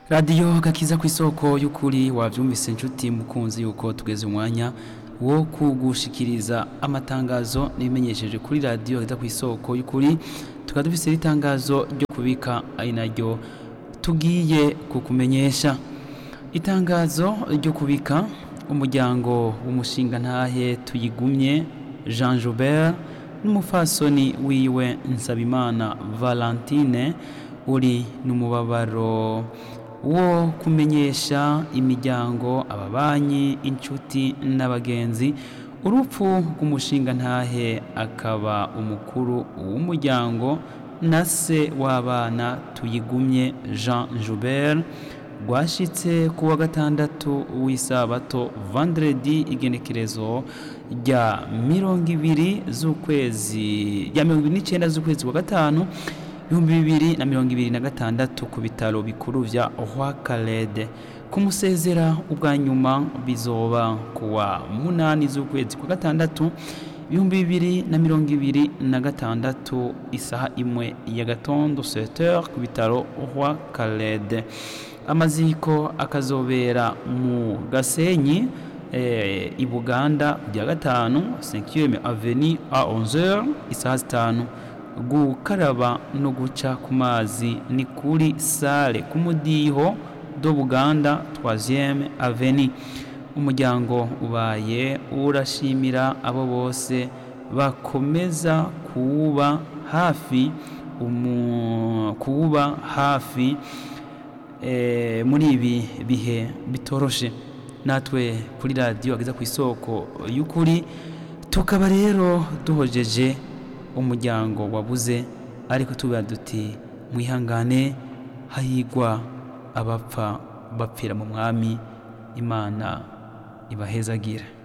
radiyo gakiza ku isoko y'ukuri wabyumvise inshuti mukunzi yuko tugeze umwanya wo kugushikiriza amatangazo n'ibimenyesheje kuri radiyo gakiza ku isoko y'ukuri tukaba dufise n'itangazo ryo kubika ari naryo tugiye kukumenyesha itangazo ryo kubika umuryango w'umushinga ntahe tuyigumye jean joubert n'umufasoni wiwe nsabimana valentine uri n'umubabaro wo kumenyesha imiryango ababanyi inshuti n'abagenzi urupfu rw'umushinga ntahe akaba umukuru w'umuryango na se w'abana tuyigumye jean joubert rwashitse ku wa gatandatu w'isabato vendredi igenekerezo rya mirongo ibiri z'ukwezi rya mirongo ibiri n'icyenda z'ukwezi kwa gatanu ibihumbi bibiri na mirongo ibiri na gatandatu ku bitaro bikuru vya Rwakarede kumusezera ubwa nyuma bizoba ku wa munani z'ukwezi kwa gatandatu ibihumbi bibiri na mirongo ibiri na gatandatu isaha imwe ya gatondo 7h ku bitaro Rwakarede amaziko akazobera mu Gasenyi eh, i Buganda rya gatanu 5e avenue a 11h isaha zitanu gukaraba no guca ku mazi ni kuri sale ku mudiho do Buganda 3e avenue umuryango ubaye urashimira abo bose bakomeza kuwuba hafi umu, kuwuba hafi e, muri ibi bihe bitoroshe natwe kuri radiyo ageza ku isoko y'ukuri tukaba rero duhojeje umuryango wabuze ariko tuba duti mwihangane hahigwa abapfa bapfira mu mwami imana ibahezagire